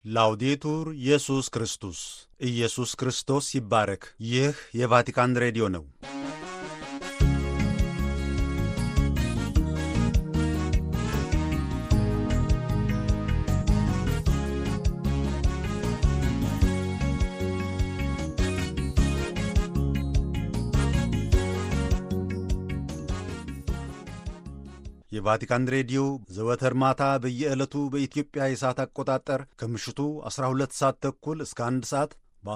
ላውዴቱር ኢየሱስ ክርስቶስ ኢየሱስ ክርስቶስ ይባረክ። ይህ የቫቲካን ሬዲዮ ነው። የቫቲካን ሬዲዮ ዘወትር ማታ በየዕለቱ በኢትዮጵያ የሰዓት አቆጣጠር ከምሽቱ 12 ሰዓት ተኩል እስከ 1 ሰዓት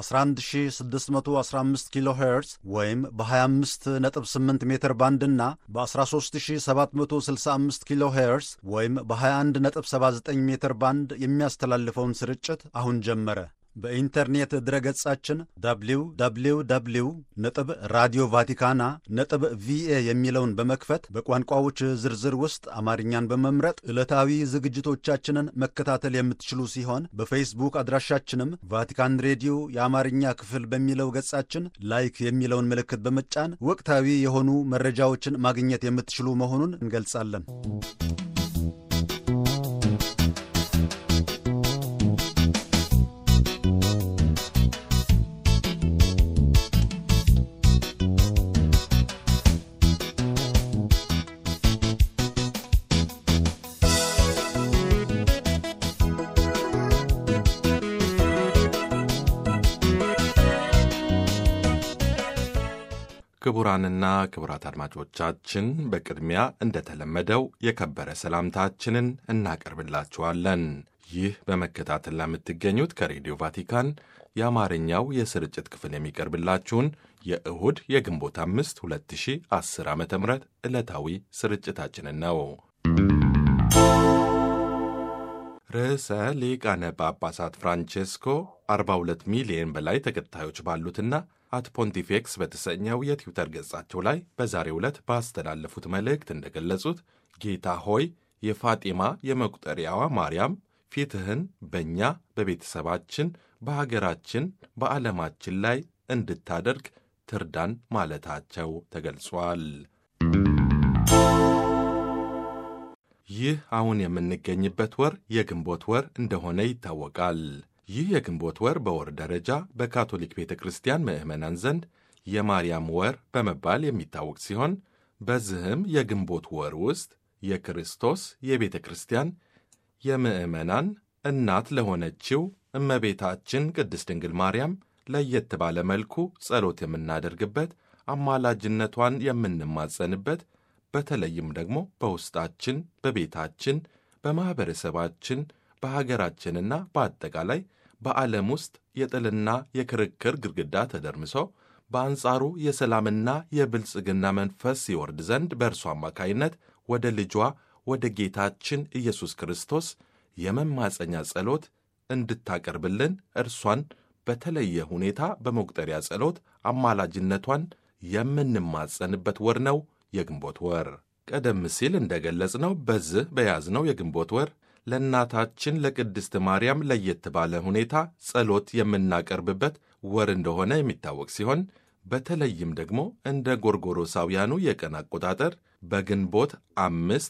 በ11615 ኪሎ ሄርዝ ወይም በ258 ሜትር ባንድ እና በ13765 ኪሎ ሄርዝ ወይም በ2179 ሜትር ባንድ የሚያስተላልፈውን ስርጭት አሁን ጀመረ። በኢንተርኔት ድረገጻችን www ነጥብ ራዲዮ ቫቲካና ነጥብ ቪኤ የሚለውን በመክፈት በቋንቋዎች ዝርዝር ውስጥ አማርኛን በመምረጥ ዕለታዊ ዝግጅቶቻችንን መከታተል የምትችሉ ሲሆን በፌስቡክ አድራሻችንም ቫቲካን ሬዲዮ የአማርኛ ክፍል በሚለው ገጻችን ላይክ የሚለውን ምልክት በመጫን ወቅታዊ የሆኑ መረጃዎችን ማግኘት የምትችሉ መሆኑን እንገልጻለን። ክቡራንና ክቡራት አድማጮቻችን በቅድሚያ እንደተለመደው የከበረ ሰላምታችንን እናቀርብላችኋለን። ይህ በመከታተል ለምትገኙት ከሬዲዮ ቫቲካን የአማርኛው የስርጭት ክፍል የሚቀርብላችሁን የእሁድ የግንቦት አምስት 2010 ዓ ም ዕለታዊ ስርጭታችንን ነው። ርዕሰ ሊቃነ ጳጳሳት ፍራንቼስኮ 42 ሚሊዮን በላይ ተከታዮች ባሉትና አት ፖንቲፌክስ በተሰኘው የትዊተር ገጻቸው ላይ በዛሬው ዕለት ባስተላለፉት መልእክት እንደገለጹት ጌታ ሆይ የፋጢማ የመቁጠሪያዋ ማርያም ፊትህን በእኛ በቤተሰባችን፣ በሀገራችን፣ በዓለማችን ላይ እንድታደርግ ትርዳን ማለታቸው ተገልጿል። ይህ አሁን የምንገኝበት ወር የግንቦት ወር እንደሆነ ይታወቃል። ይህ የግንቦት ወር በወር ደረጃ በካቶሊክ ቤተ ክርስቲያን ምዕመናን ዘንድ የማርያም ወር በመባል የሚታወቅ ሲሆን በዚህም የግንቦት ወር ውስጥ የክርስቶስ የቤተ ክርስቲያን የምዕመናን እናት ለሆነችው እመቤታችን ቅድስት ድንግል ማርያም ለየት ባለ መልኩ ጸሎት የምናደርግበት፣ አማላጅነቷን የምንማጸንበት በተለይም ደግሞ በውስጣችን፣ በቤታችን፣ በማኅበረሰባችን በሀገራችንና በአጠቃላይ በዓለም ውስጥ የጥልና የክርክር ግድግዳ ተደርምሶ በአንጻሩ የሰላምና የብልጽግና መንፈስ ይወርድ ዘንድ በእርሱ አማካይነት ወደ ልጇ ወደ ጌታችን ኢየሱስ ክርስቶስ የመማፀኛ ጸሎት እንድታቀርብልን እርሷን በተለየ ሁኔታ በመቁጠሪያ ጸሎት አማላጅነቷን የምንማጸንበት ወር ነው የግንቦት ወር። ቀደም ሲል እንደገለጽነው በዚህ በያዝነው የግንቦት ወር ለእናታችን ለቅድስት ማርያም ለየት ባለ ሁኔታ ጸሎት የምናቀርብበት ወር እንደሆነ የሚታወቅ ሲሆን በተለይም ደግሞ እንደ ጎርጎሮሳውያኑ የቀን አቆጣጠር በግንቦት አምስት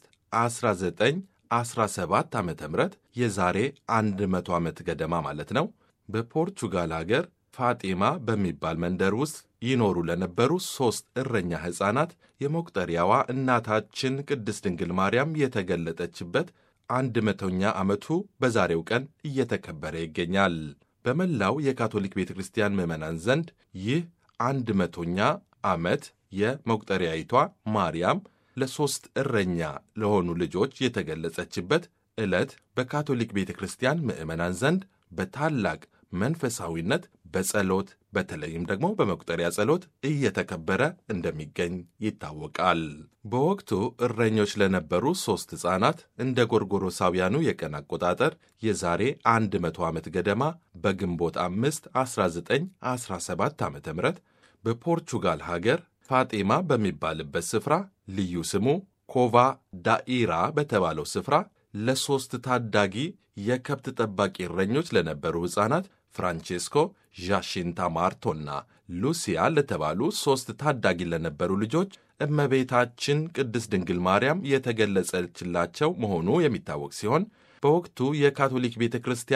1917 ዓ ም የዛሬ 100 ዓመት ገደማ ማለት ነው በፖርቹጋል አገር ፋጢማ በሚባል መንደር ውስጥ ይኖሩ ለነበሩ ሦስት እረኛ ሕፃናት የመቁጠሪያዋ እናታችን ቅድስት ድንግል ማርያም የተገለጠችበት አንድ መቶኛ ዓመቱ በዛሬው ቀን እየተከበረ ይገኛል። በመላው የካቶሊክ ቤተ ክርስቲያን ምዕመናን ዘንድ ይህ አንድ መቶኛ ዓመት የመቁጠሪያይቷ ማርያም ለሦስት እረኛ ለሆኑ ልጆች የተገለጸችበት ዕለት በካቶሊክ ቤተ ክርስቲያን ምዕመናን ዘንድ በታላቅ መንፈሳዊነት በጸሎት በተለይም ደግሞ በመቁጠሪያ ጸሎት እየተከበረ እንደሚገኝ ይታወቃል። በወቅቱ እረኞች ለነበሩ ሦስት ሕፃናት እንደ ጎርጎሮሳውያኑ የቀን አቆጣጠር የዛሬ 100 ዓመት ገደማ በግንቦት 5 1917 ዓ ም በፖርቹጋል ሀገር ፋጤማ በሚባልበት ስፍራ ልዩ ስሙ ኮቫ ዳኢራ በተባለው ስፍራ ለሦስት ታዳጊ የከብት ጠባቂ እረኞች ለነበሩ ሕፃናት ፍራንቼስኮ ዣሺንታ ማርቶና ሉሲያ ለተባሉ ሦስት ታዳጊ ለነበሩ ልጆች እመቤታችን ቅድስት ድንግል ማርያም የተገለጸችላቸው መሆኑ የሚታወቅ ሲሆን በወቅቱ የካቶሊክ ቤተ ክርስቲያን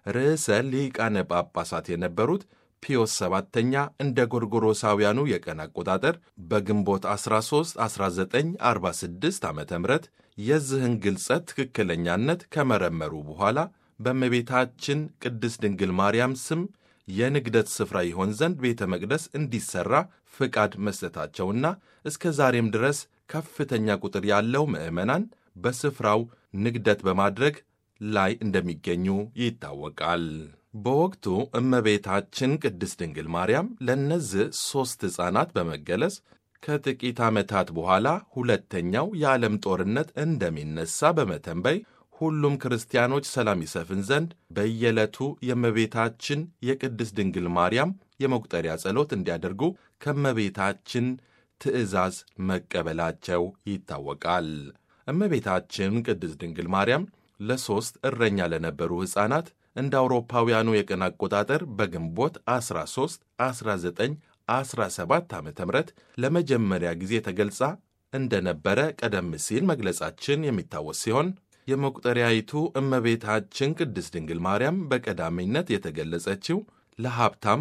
ርዕሰ ሊቃነ ጳጳሳት የነበሩት ፒዮስ ሰባተኛ እንደ ጎርጎሮሳውያኑ የቀን አቆጣጠር በግንቦት 13 1946 ዓ ም የዚህን ግልጸት ትክክለኛነት ከመረመሩ በኋላ በእመቤታችን ቅድስት ድንግል ማርያም ስም የንግደት ስፍራ ይሆን ዘንድ ቤተ መቅደስ እንዲሠራ ፍቃድ መስጠታቸውና እስከ ዛሬም ድረስ ከፍተኛ ቁጥር ያለው ምዕመናን በስፍራው ንግደት በማድረግ ላይ እንደሚገኙ ይታወቃል። በወቅቱ እመቤታችን ቅድስት ድንግል ማርያም ለእነዚህ ሦስት ሕፃናት በመገለጽ ከጥቂት ዓመታት በኋላ ሁለተኛው የዓለም ጦርነት እንደሚነሣ በመተንበይ ሁሉም ክርስቲያኖች ሰላም ይሰፍን ዘንድ በየዕለቱ የእመቤታችን የቅድስት ድንግል ማርያም የመቁጠሪያ ጸሎት እንዲያደርጉ ከእመቤታችን ትእዛዝ መቀበላቸው ይታወቃል። እመቤታችን ቅድስት ድንግል ማርያም ለሦስት እረኛ ለነበሩ ሕፃናት እንደ አውሮፓውያኑ የቀን አቆጣጠር በግንቦት 13 1917 ዓ ም ለመጀመሪያ ጊዜ ተገልጻ እንደነበረ ቀደም ሲል መግለጻችን የሚታወስ ሲሆን የመቁጠሪያይቱ እመቤታችን ቅድስት ድንግል ማርያም በቀዳሚነት የተገለጸችው ለሀብታም፣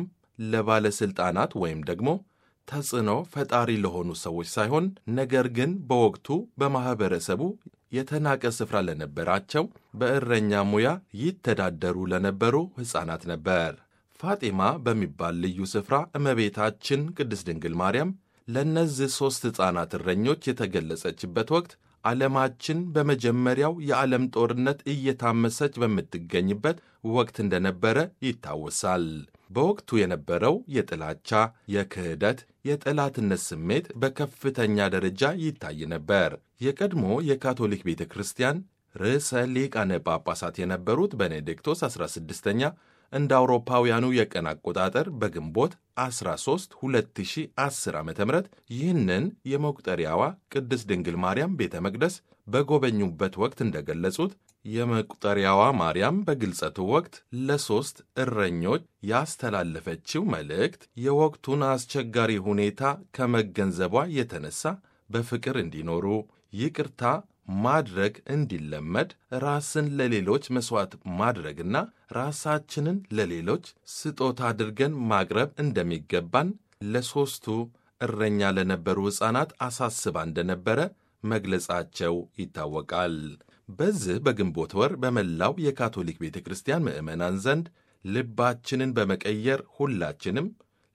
ለባለሥልጣናት ወይም ደግሞ ተጽዕኖ ፈጣሪ ለሆኑ ሰዎች ሳይሆን ነገር ግን በወቅቱ በማኅበረሰቡ የተናቀ ስፍራ ለነበራቸው በእረኛ ሙያ ይተዳደሩ ለነበሩ ሕፃናት ነበር። ፋጢማ በሚባል ልዩ ስፍራ እመቤታችን ቅድስት ድንግል ማርያም ለእነዚህ ሦስት ሕፃናት እረኞች የተገለጸችበት ወቅት ዓለማችን በመጀመሪያው የዓለም ጦርነት እየታመሰች በምትገኝበት ወቅት እንደነበረ ይታወሳል። በወቅቱ የነበረው የጥላቻ፣ የክህደት፣ የጠላትነት ስሜት በከፍተኛ ደረጃ ይታይ ነበር። የቀድሞ የካቶሊክ ቤተ ክርስቲያን ርዕሰ ሊቃነ ጳጳሳት የነበሩት ቤኔዲክቶስ 16ኛ እንደ አውሮፓውያኑ የቀን አቆጣጠር በግንቦት 13 2010 ዓ ም ይህንን የመቁጠሪያዋ ቅድስት ድንግል ማርያም ቤተ መቅደስ በጎበኙበት ወቅት እንደገለጹት የመቁጠሪያዋ ማርያም በግልጸቱ ወቅት ለሦስት እረኞች ያስተላለፈችው መልእክት የወቅቱን አስቸጋሪ ሁኔታ ከመገንዘቧ የተነሳ በፍቅር እንዲኖሩ ይቅርታ ማድረግ እንዲለመድ ራስን ለሌሎች መሥዋዕት ማድረግና ራሳችንን ለሌሎች ስጦታ አድርገን ማቅረብ እንደሚገባን ለሦስቱ እረኛ ለነበሩ ሕፃናት አሳስባ እንደነበረ መግለጻቸው ይታወቃል። በዚህ በግንቦት ወር በመላው የካቶሊክ ቤተ ክርስቲያን ምዕመናን ዘንድ ልባችንን በመቀየር ሁላችንም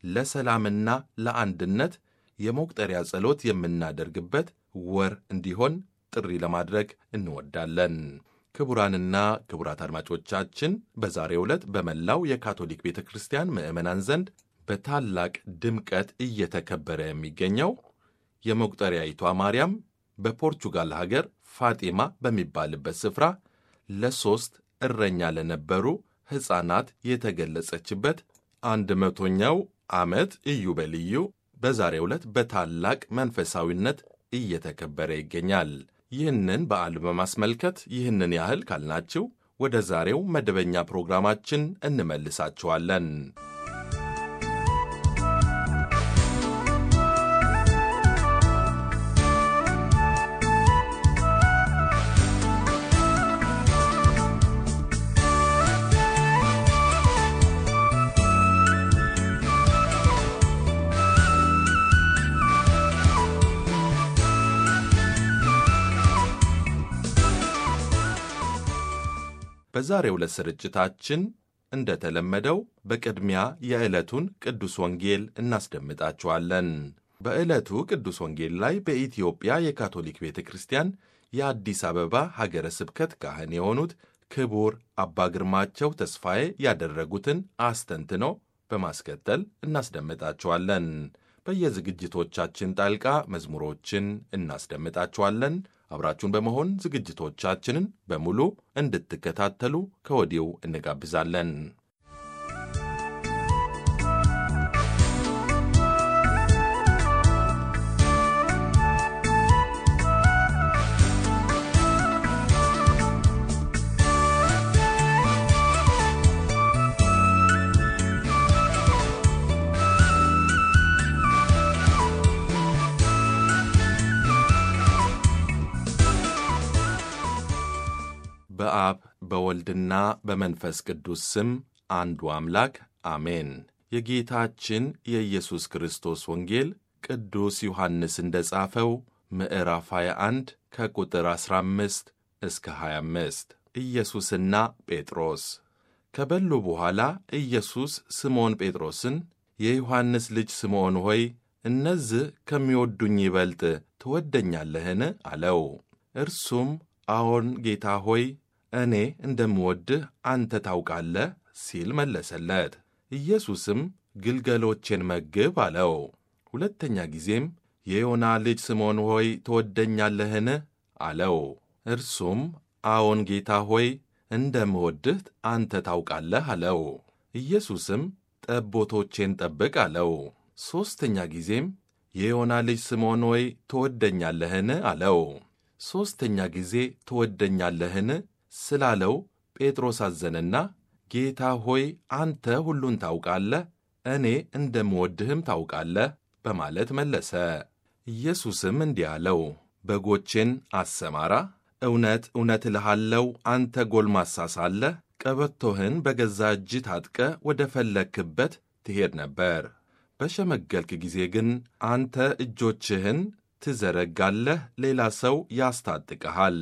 ለሰላምና ለአንድነት የመቁጠሪያ ጸሎት የምናደርግበት ወር እንዲሆን ጥሪ ለማድረግ እንወዳለን። ክቡራንና ክቡራት አድማጮቻችን በዛሬው ዕለት በመላው የካቶሊክ ቤተ ክርስቲያን ምዕመናን ዘንድ በታላቅ ድምቀት እየተከበረ የሚገኘው የመቁጠሪያይቷ ማርያም በፖርቹጋል ሀገር ፋጢማ በሚባልበት ስፍራ ለሦስት እረኛ ለነበሩ ሕፃናት የተገለጸችበት አንድ መቶኛው ዓመት ኢዮቤልዩ በዛሬው ዕለት በታላቅ መንፈሳዊነት እየተከበረ ይገኛል። ይህንን በዓል በማስመልከት ይህንን ያህል ካልናችሁ ወደ ዛሬው መደበኛ ፕሮግራማችን እንመልሳችኋለን። በዛሬው ዕለት ስርጭታችን እንደተለመደው በቅድሚያ የዕለቱን ቅዱስ ወንጌል እናስደምጣችኋለን። በዕለቱ ቅዱስ ወንጌል ላይ በኢትዮጵያ የካቶሊክ ቤተ ክርስቲያን የአዲስ አበባ ሀገረ ስብከት ካህን የሆኑት ክቡር አባ ግርማቸው ተስፋዬ ያደረጉትን አስተንትኖ በማስከተል እናስደምጣችኋለን። በየዝግጅቶቻችን ጣልቃ መዝሙሮችን እናስደምጣችኋለን። አብራችሁን በመሆን ዝግጅቶቻችንን በሙሉ እንድትከታተሉ ከወዲሁ እንጋብዛለን። በአብ በወልድ በወልድና በመንፈስ ቅዱስ ስም አንዱ አምላክ አሜን። የጌታችን የኢየሱስ ክርስቶስ ወንጌል ቅዱስ ዮሐንስ እንደ ጻፈው ምዕራፍ 21 ከቁጥር 15 እስከ 25 ኢየሱስና ጴጥሮስ ከበሉ በኋላ ኢየሱስ ስምዖን ጴጥሮስን የዮሐንስ ልጅ ስምዖን ሆይ እነዚህ ከሚወዱኝ ይበልጥ ትወደኛለህን? አለው። እርሱም አዎን ጌታ ሆይ እኔ እንደምወድህ አንተ ታውቃለህ ሲል መለሰለት። ኢየሱስም ግልገሎቼን መግብ አለው። ሁለተኛ ጊዜም የዮና ልጅ ስምዖን ሆይ ትወደኛለህን? አለው። እርሱም አዎን ጌታ ሆይ እንደምወድህ አንተ ታውቃለህ አለው። ኢየሱስም ጠቦቶቼን ጠብቅ አለው። ሦስተኛ ጊዜም የዮና ልጅ ስምዖን ሆይ ትወደኛለህን? አለው። ሦስተኛ ጊዜ ትወደኛለህን ስላለው ጴጥሮስ አዘነና ጌታ ሆይ አንተ ሁሉን ታውቃለህ፣ እኔ እንደምወድህም ታውቃለህ በማለት መለሰ። ኢየሱስም እንዲህ አለው፣ በጎቼን አሰማራ። እውነት እውነት እልሃለሁ አንተ ጎልማሳ ሳለህ ቀበቶህን በገዛ እጅህ ታጥቀህ ወደ ፈለግክበት ትሄድ ነበር። በሸመገልክ ጊዜ ግን አንተ እጆችህን ትዘረጋለህ፣ ሌላ ሰው ያስታጥቀሃል፣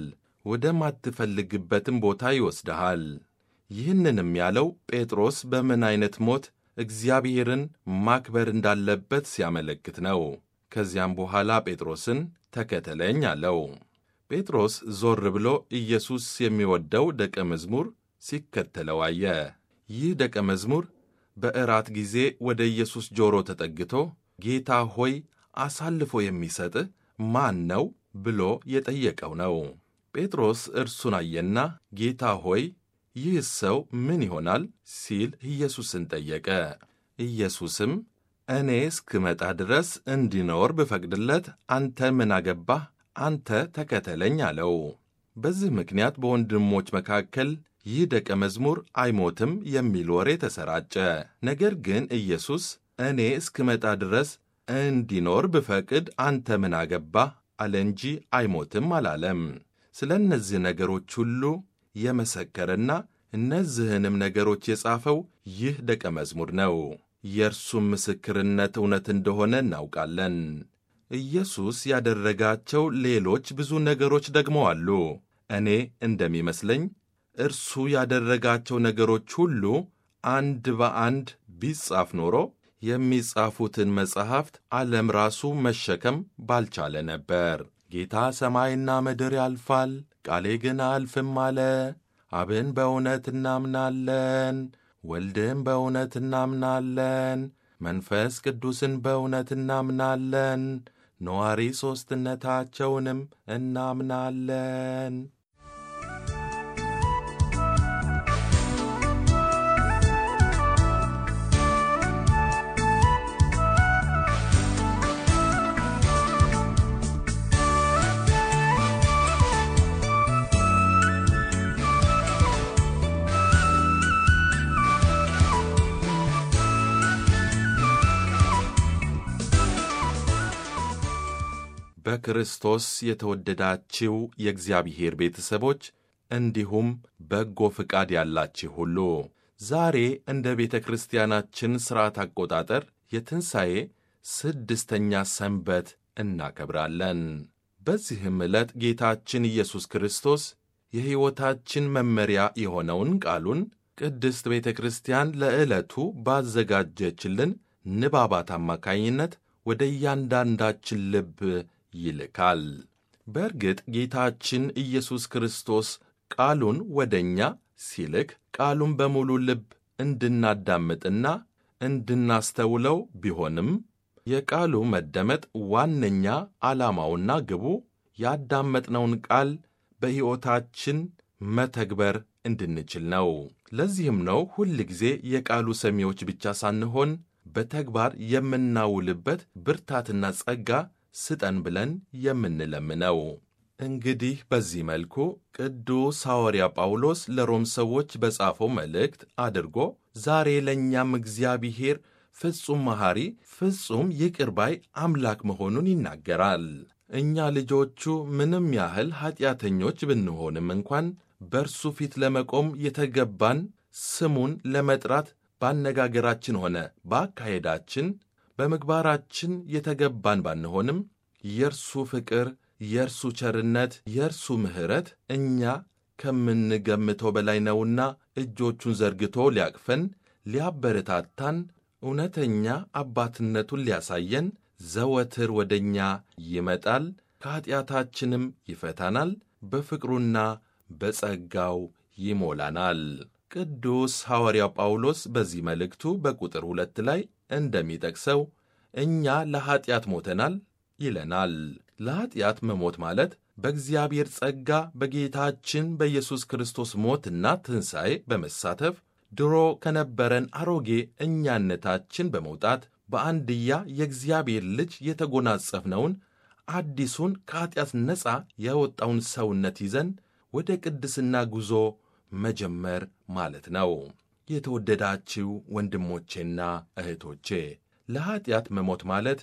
ወደማትፈልግበትም ቦታ ይወስድሃል። ይህንንም ያለው ጴጥሮስ በምን ዐይነት ሞት እግዚአብሔርን ማክበር እንዳለበት ሲያመለክት ነው። ከዚያም በኋላ ጴጥሮስን ተከተለኝ አለው። ጴጥሮስ ዞር ብሎ ኢየሱስ የሚወደው ደቀ መዝሙር ሲከተለው አየ። ይህ ደቀ መዝሙር በእራት ጊዜ ወደ ኢየሱስ ጆሮ ተጠግቶ ጌታ ሆይ አሳልፎ የሚሰጥህ ማን ነው ብሎ የጠየቀው ነው። ጴጥሮስ እርሱን አየና ጌታ ሆይ ይህ ሰው ምን ይሆናል ሲል ኢየሱስን ጠየቀ። ኢየሱስም እኔ እስክመጣ ድረስ እንዲኖር ብፈቅድለት አንተ ምን አገባህ? አንተ ተከተለኝ አለው። በዚህ ምክንያት በወንድሞች መካከል ይህ ደቀ መዝሙር አይሞትም የሚል ወሬ ተሰራጨ። ነገር ግን ኢየሱስ እኔ እስክመጣ ድረስ እንዲኖር ብፈቅድ አንተ ምን አገባህ አለ እንጂ አይሞትም አላለም። ስለ እነዚህ ነገሮች ሁሉ የመሰከረና እነዚህንም ነገሮች የጻፈው ይህ ደቀ መዝሙር ነው። የእርሱም ምስክርነት እውነት እንደሆነ እናውቃለን። ኢየሱስ ያደረጋቸው ሌሎች ብዙ ነገሮች ደግሞ አሉ። እኔ እንደሚመስለኝ እርሱ ያደረጋቸው ነገሮች ሁሉ አንድ በአንድ ቢጻፍ ኖሮ የሚጻፉትን መጻሕፍት ዓለም ራሱ መሸከም ባልቻለ ነበር። ጌታ ሰማይና ምድር ያልፋል፣ ቃሌ ግን አያልፍም አለ። አብን በእውነት እናምናለን፣ ወልድን በእውነት እናምናለን፣ መንፈስ ቅዱስን በእውነት እናምናለን፣ ነዋሪ ሦስትነታቸውንም እናምናለን። በክርስቶስ የተወደዳችው የእግዚአብሔር ቤተሰቦች እንዲሁም በጎ ፍቃድ ያላችሁ ሁሉ ዛሬ እንደ ቤተ ክርስቲያናችን ሥርዓት አቆጣጠር የትንሣኤ ስድስተኛ ሰንበት እናከብራለን። በዚህም ዕለት ጌታችን ኢየሱስ ክርስቶስ የሕይወታችን መመሪያ የሆነውን ቃሉን ቅድስት ቤተ ክርስቲያን ለዕለቱ ባዘጋጀችልን ንባባት አማካኝነት ወደ እያንዳንዳችን ልብ ይልካል። በእርግጥ ጌታችን ኢየሱስ ክርስቶስ ቃሉን ወደ እኛ ሲልክ ቃሉን በሙሉ ልብ እንድናዳምጥና እንድናስተውለው ቢሆንም የቃሉ መደመጥ ዋነኛ ዓላማውና ግቡ ያዳመጥነውን ቃል በሕይወታችን መተግበር እንድንችል ነው። ለዚህም ነው ሁል ጊዜ የቃሉ ሰሚዎች ብቻ ሳንሆን በተግባር የምናውልበት ብርታትና ጸጋ ስጠን ብለን የምንለምነው። እንግዲህ በዚህ መልኩ ቅዱስ ሐዋርያ ጳውሎስ ለሮም ሰዎች በጻፈው መልእክት አድርጎ ዛሬ ለእኛም እግዚአብሔር ፍጹም መሐሪ፣ ፍጹም ይቅር ባይ አምላክ መሆኑን ይናገራል። እኛ ልጆቹ ምንም ያህል ኀጢአተኞች ብንሆንም እንኳን በእርሱ ፊት ለመቆም የተገባን ስሙን ለመጥራት ባነጋገራችን ሆነ በአካሄዳችን በምግባራችን የተገባን ባንሆንም የእርሱ ፍቅር፣ የእርሱ ቸርነት፣ የእርሱ ምሕረት እኛ ከምንገምተው በላይ ነውና እጆቹን ዘርግቶ ሊያቅፈን፣ ሊያበረታታን፣ እውነተኛ አባትነቱን ሊያሳየን ዘወትር ወደ እኛ ይመጣል፣ ከኀጢአታችንም ይፈታናል፣ በፍቅሩና በጸጋው ይሞላናል። ቅዱስ ሐዋርያው ጳውሎስ በዚህ መልእክቱ በቁጥር ሁለት ላይ እንደሚጠቅሰው እኛ ለኀጢአት ሞተናል ይለናል። ለኀጢአት መሞት ማለት በእግዚአብሔር ጸጋ በጌታችን በኢየሱስ ክርስቶስ ሞትና ትንሣኤ በመሳተፍ ድሮ ከነበረን አሮጌ እኛነታችን በመውጣት በአንድያ የእግዚአብሔር ልጅ የተጎናጸፍነውን አዲሱን ከኀጢአት ነፃ ያወጣውን ሰውነት ይዘን ወደ ቅድስና ጉዞ መጀመር ማለት ነው። የተወደዳችው ወንድሞቼና እህቶቼ ለኀጢአት መሞት ማለት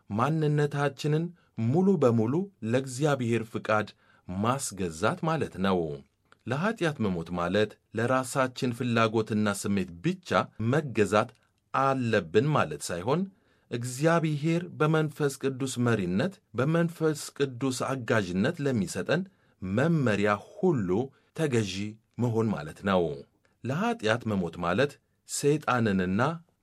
ማንነታችንን ሙሉ በሙሉ ለእግዚአብሔር ፍቃድ ማስገዛት ማለት ነው። ለኀጢአት መሞት ማለት ለራሳችን ፍላጎትና ስሜት ብቻ መገዛት አለብን ማለት ሳይሆን እግዚአብሔር በመንፈስ ቅዱስ መሪነት በመንፈስ ቅዱስ አጋዥነት ለሚሰጠን መመሪያ ሁሉ ተገዢ መሆን ማለት ነው። ለኀጢአት መሞት ማለት ሰይጣንንና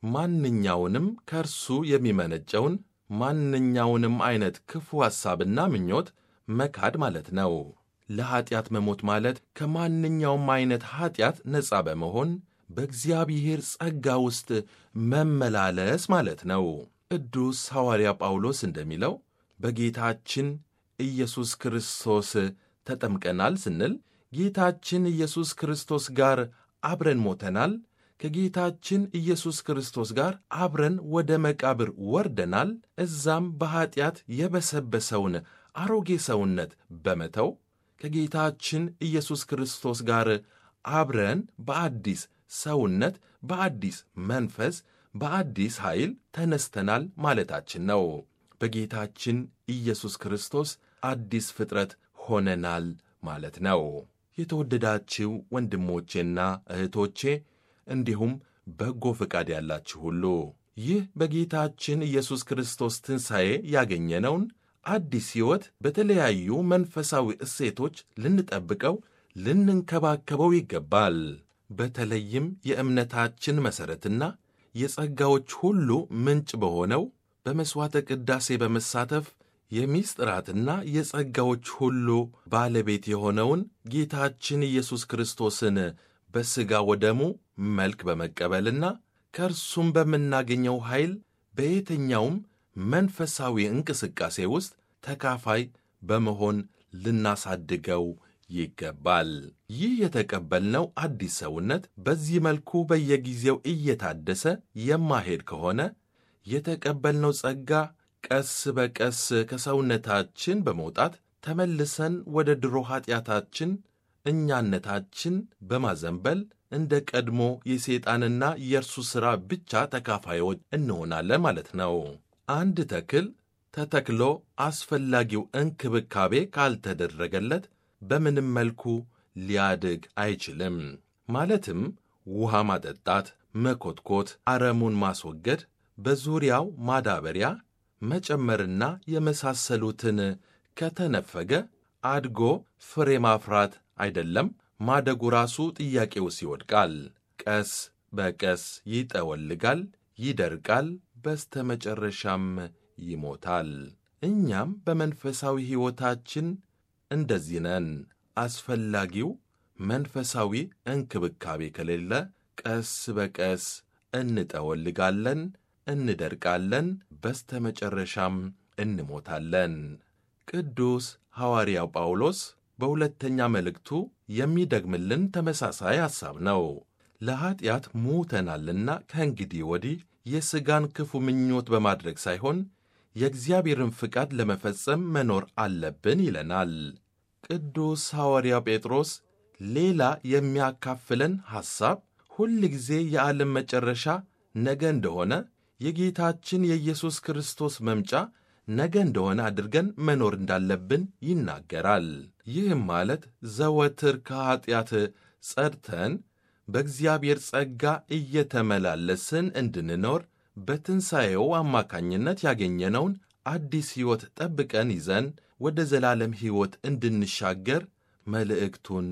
ማንኛውንም ከእርሱ የሚመነጨውን ማንኛውንም ዐይነት ክፉ ሐሳብና ምኞት መካድ ማለት ነው። ለኀጢአት መሞት ማለት ከማንኛውም ዐይነት ኀጢአት ነፃ በመሆን በእግዚአብሔር ጸጋ ውስጥ መመላለስ ማለት ነው። ቅዱስ ሐዋርያ ጳውሎስ እንደሚለው በጌታችን ኢየሱስ ክርስቶስ ተጠምቀናል ስንል ጌታችን ኢየሱስ ክርስቶስ ጋር አብረን ሞተናል፣ ከጌታችን ኢየሱስ ክርስቶስ ጋር አብረን ወደ መቃብር ወርደናል። እዛም በኀጢአት የበሰበሰውን አሮጌ ሰውነት በመተው ከጌታችን ኢየሱስ ክርስቶስ ጋር አብረን በአዲስ ሰውነት፣ በአዲስ መንፈስ፣ በአዲስ ኃይል ተነስተናል ማለታችን ነው። በጌታችን ኢየሱስ ክርስቶስ አዲስ ፍጥረት ሆነናል ማለት ነው። የተወደዳችው ወንድሞቼና እህቶቼ እንዲሁም በጎ ፈቃድ ያላችሁ ሁሉ ይህ በጌታችን ኢየሱስ ክርስቶስ ትንሣኤ ያገኘነውን አዲስ ሕይወት በተለያዩ መንፈሳዊ እሴቶች ልንጠብቀው፣ ልንንከባከበው ይገባል። በተለይም የእምነታችን መሠረትና የጸጋዎች ሁሉ ምንጭ በሆነው በመሥዋዕተ ቅዳሴ በመሳተፍ የምሥጢራትና የጸጋዎች ሁሉ ባለቤት የሆነውን ጌታችን ኢየሱስ ክርስቶስን በሥጋ ወደሙ መልክ በመቀበልና ከእርሱም በምናገኘው ኃይል በየትኛውም መንፈሳዊ እንቅስቃሴ ውስጥ ተካፋይ በመሆን ልናሳድገው ይገባል። ይህ የተቀበልነው አዲስ ሰውነት በዚህ መልኩ በየጊዜው እየታደሰ የማሄድ ከሆነ የተቀበልነው ጸጋ ቀስ በቀስ ከሰውነታችን በመውጣት ተመልሰን ወደ ድሮ ኀጢአታችን እኛነታችን በማዘንበል እንደ ቀድሞ የሰይጣንና የእርሱ ሥራ ብቻ ተካፋዮች እንሆናለን ማለት ነው። አንድ ተክል ተተክሎ አስፈላጊው እንክብካቤ ካልተደረገለት በምንም መልኩ ሊያድግ አይችልም። ማለትም ውሃ ማጠጣት፣ መኮትኮት፣ አረሙን ማስወገድ፣ በዙሪያው ማዳበሪያ መጨመርና የመሳሰሉትን ከተነፈገ አድጎ ፍሬ ማፍራት አይደለም ማደጉ ራሱ ጥያቄ ውስጥ ይወድቃል። ቀስ በቀስ ይጠወልጋል፣ ይደርቃል፣ በስተመጨረሻም ይሞታል። እኛም በመንፈሳዊ ሕይወታችን እንደዚህ ነን። አስፈላጊው መንፈሳዊ እንክብካቤ ከሌለ ቀስ በቀስ እንጠወልጋለን፣ እንደርቃለን፣ በስተመጨረሻም እንሞታለን። ቅዱስ ሐዋርያው ጳውሎስ በሁለተኛ መልእክቱ የሚደግምልን ተመሳሳይ ሐሳብ ነው። ለኀጢአት ሙተናልና ከእንግዲህ ወዲህ የሥጋን ክፉ ምኞት በማድረግ ሳይሆን የእግዚአብሔርን ፍቃድ ለመፈጸም መኖር አለብን ይለናል። ቅዱስ ሐዋርያው ጴጥሮስ ሌላ የሚያካፍለን ሐሳብ ሁል ጊዜ የዓለም መጨረሻ ነገ እንደሆነ የጌታችን የኢየሱስ ክርስቶስ መምጫ ነገ እንደሆነ አድርገን መኖር እንዳለብን ይናገራል። ይህም ማለት ዘወትር ከኀጢአት ጸድተን በእግዚአብሔር ጸጋ እየተመላለስን እንድንኖር በትንሣኤው አማካኝነት ያገኘነውን አዲስ ሕይወት ጠብቀን ይዘን ወደ ዘላለም ሕይወት እንድንሻገር መልእክቱን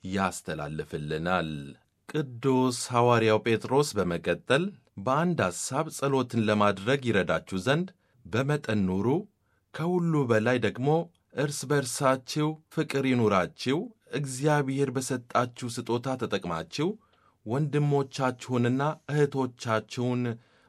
ያስተላልፍልናል። ቅዱስ ሐዋርያው ጴጥሮስ በመቀጠል በአንድ ሐሳብ ጸሎትን ለማድረግ ይረዳችሁ ዘንድ በመጠን ኑሩ፣ ከሁሉ በላይ ደግሞ እርስ በርሳችሁ ፍቅር ይኑራችሁ፣ እግዚአብሔር በሰጣችሁ ስጦታ ተጠቅማችሁ ወንድሞቻችሁንና እህቶቻችሁን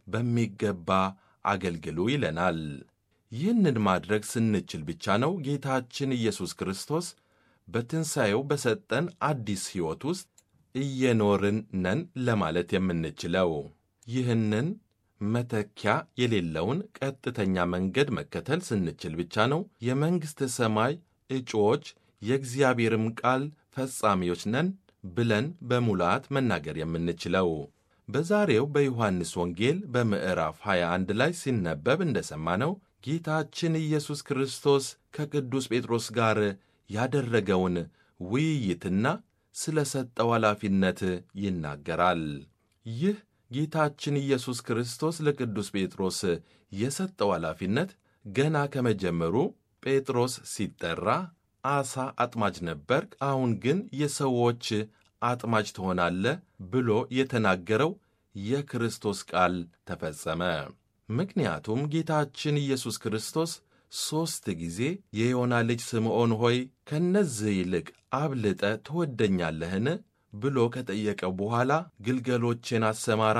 በሚገባ አገልግሉ ይለናል። ይህንን ማድረግ ስንችል ብቻ ነው ጌታችን ኢየሱስ ክርስቶስ በትንሣኤው በሰጠን አዲስ ሕይወት ውስጥ እየኖርን ነን ለማለት የምንችለው። ይህንን መተኪያ የሌለውን ቀጥተኛ መንገድ መከተል ስንችል ብቻ ነው የመንግሥተ ሰማይ እጩዎች የእግዚአብሔርም ቃል ፈጻሚዎች ነን ብለን በሙላት መናገር የምንችለው። በዛሬው በዮሐንስ ወንጌል በምዕራፍ 21 ላይ ሲነበብ እንደሰማነው ጌታችን ኢየሱስ ክርስቶስ ከቅዱስ ጴጥሮስ ጋር ያደረገውን ውይይትና ስለ ሰጠው ኃላፊነት ይናገራል። ይህ ጌታችን ኢየሱስ ክርስቶስ ለቅዱስ ጴጥሮስ የሰጠው ኃላፊነት ገና ከመጀመሩ ጴጥሮስ ሲጠራ ዓሣ አጥማጅ ነበርክ፣ አሁን ግን የሰዎች አጥማጅ ትሆናለህ ብሎ የተናገረው የክርስቶስ ቃል ተፈጸመ። ምክንያቱም ጌታችን ኢየሱስ ክርስቶስ ሦስት ጊዜ የዮና ልጅ ስምዖን ሆይ ከእነዚህ ይልቅ አብልጠ ትወደኛለህን ብሎ ከጠየቀው በኋላ ግልገሎቼን አሰማራ፣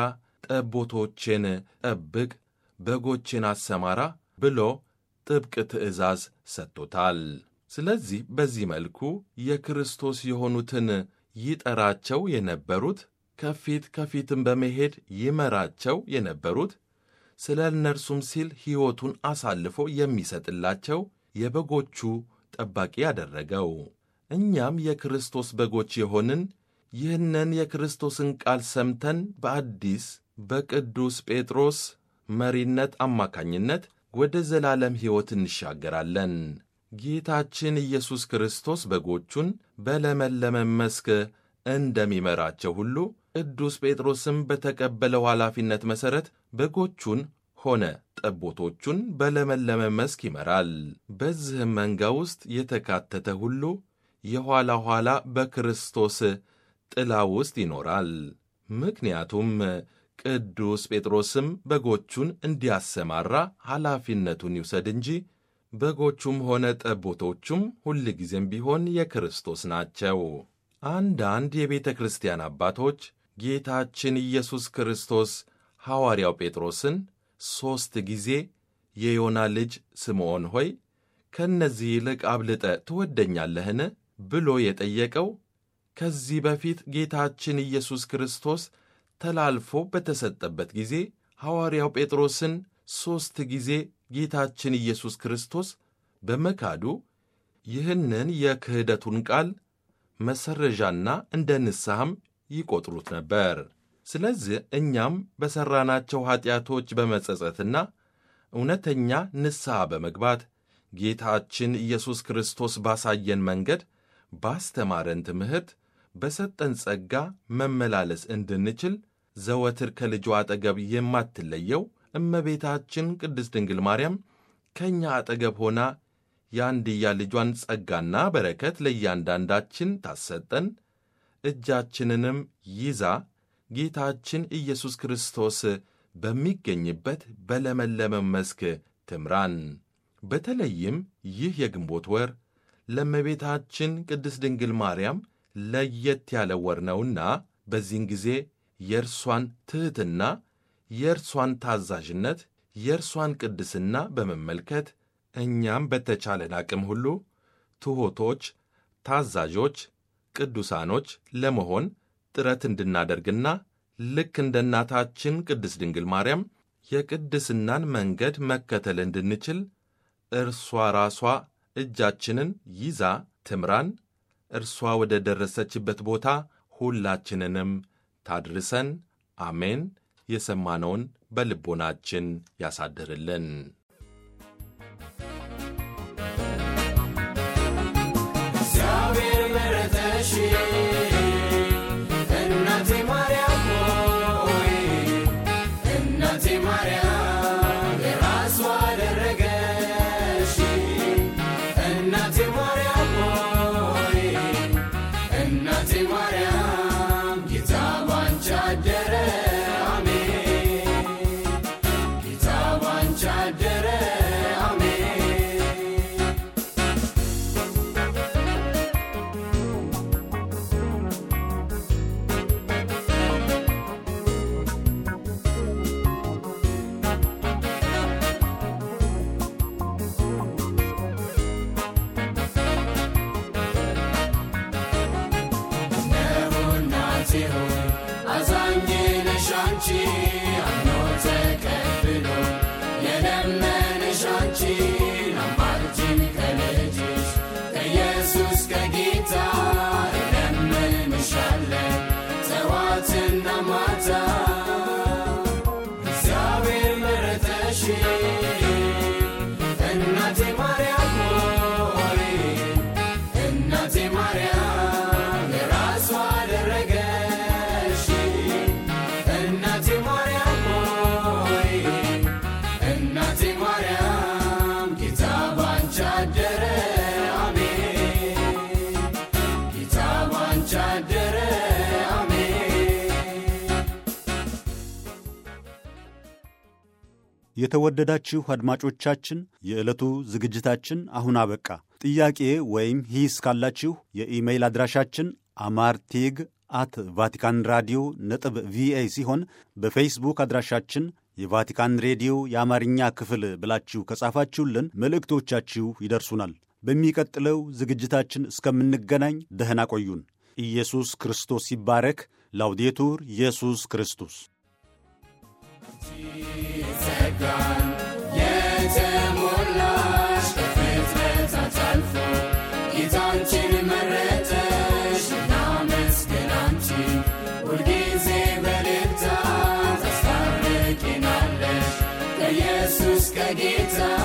ጠቦቶቼን ጠብቅ፣ በጎቼን አሰማራ ብሎ ጥብቅ ትእዛዝ ሰጥቶታል። ስለዚህ በዚህ መልኩ የክርስቶስ የሆኑትን ይጠራቸው የነበሩት ከፊት ከፊትም በመሄድ ይመራቸው የነበሩት ስለ እነርሱም ሲል ሕይወቱን አሳልፎ የሚሰጥላቸው የበጎቹ ጠባቂ ያደረገው። እኛም የክርስቶስ በጎች የሆንን ይህንን የክርስቶስን ቃል ሰምተን በአዲስ በቅዱስ ጴጥሮስ መሪነት አማካኝነት ወደ ዘላለም ሕይወት እንሻገራለን። ጌታችን ኢየሱስ ክርስቶስ በጎቹን በለመለመ መስክ እንደሚመራቸው ሁሉ ቅዱስ ጴጥሮስም በተቀበለው ኃላፊነት መሠረት በጎቹን ሆነ ጠቦቶቹን በለመለመ መስክ ይመራል። በዚህም መንጋ ውስጥ የተካተተ ሁሉ የኋላ ኋላ በክርስቶስ ጥላ ውስጥ ይኖራል። ምክንያቱም ቅዱስ ጴጥሮስም በጎቹን እንዲያሰማራ ኃላፊነቱን ይውሰድ እንጂ በጎቹም ሆነ ጠቦቶቹም ሁልጊዜም ቢሆን የክርስቶስ ናቸው። አንዳንድ የቤተ ክርስቲያን አባቶች ጌታችን ኢየሱስ ክርስቶስ ሐዋርያው ጴጥሮስን ሦስት ጊዜ የዮና ልጅ ስምዖን ሆይ ከእነዚህ ይልቅ አብልጠ ትወደኛለህን ብሎ የጠየቀው ከዚህ በፊት ጌታችን ኢየሱስ ክርስቶስ ተላልፎ በተሰጠበት ጊዜ ሐዋርያው ጴጥሮስን ሦስት ጊዜ ጌታችን ኢየሱስ ክርስቶስ በመካዱ ይህንን የክህደቱን ቃል መሰረዣና እንደ ንስሐም ይቆጥሩት ነበር። ስለዚህ እኛም በሠራናቸው ኀጢአቶች በመጸጸትና እውነተኛ ንስሐ በመግባት ጌታችን ኢየሱስ ክርስቶስ ባሳየን መንገድ ባስተማረን ትምህርት በሰጠን ጸጋ መመላለስ እንድንችል ዘወትር ከልጇ አጠገብ የማትለየው እመቤታችን ቅድስት ድንግል ማርያም ከእኛ አጠገብ ሆና የአንድያ ልጇን ጸጋና በረከት ለእያንዳንዳችን ታሰጠን፣ እጃችንንም ይዛ ጌታችን ኢየሱስ ክርስቶስ በሚገኝበት በለመለመ መስክ ትምራን። በተለይም ይህ የግንቦት ወር ለእመቤታችን ቅድስት ድንግል ማርያም ለየት ያለ ወር ነውና በዚህን ጊዜ የእርሷን ትሕትና፣ የእርሷን ታዛዥነት፣ የእርሷን ቅድስና በመመልከት እኛም በተቻለን አቅም ሁሉ ትሑቶች፣ ታዛዦች፣ ቅዱሳኖች ለመሆን ጥረት እንድናደርግና ልክ እንደ እናታችን ቅድስት ድንግል ማርያም የቅድስናን መንገድ መከተል እንድንችል እርሷ ራሷ እጃችንን ይዛ ትምራን። እርሷ ወደ ደረሰችበት ቦታ ሁላችንንም ታድርሰን። አሜን። የሰማነውን በልቦናችን ያሳድርልን። የተወደዳችሁ አድማጮቻችን የዕለቱ ዝግጅታችን አሁን አበቃ። ጥያቄ ወይም ሂስ ካላችሁ የኢሜይል አድራሻችን አማርቴግ አት ቫቲካን ራዲዮ ነጥብ ቪኦኤ ሲሆን በፌስቡክ አድራሻችን የቫቲካን ሬዲዮ የአማርኛ ክፍል ብላችሁ ከጻፋችሁልን መልእክቶቻችሁ ይደርሱናል። በሚቀጥለው ዝግጅታችን እስከምንገናኝ ደህና ቆዩን። ኢየሱስ ክርስቶስ ይባረክ። ላውዴቱር ኢየሱስ ክርስቶስ ጸጋን የተሞላሽ ከፍጥረታት አልፎ ጌታንችን መረጠሽ እናመስግን አንቺን ሁልጊዜ በልልታ ታስታርቂናለሽ ከኢየሱስ ከጌታ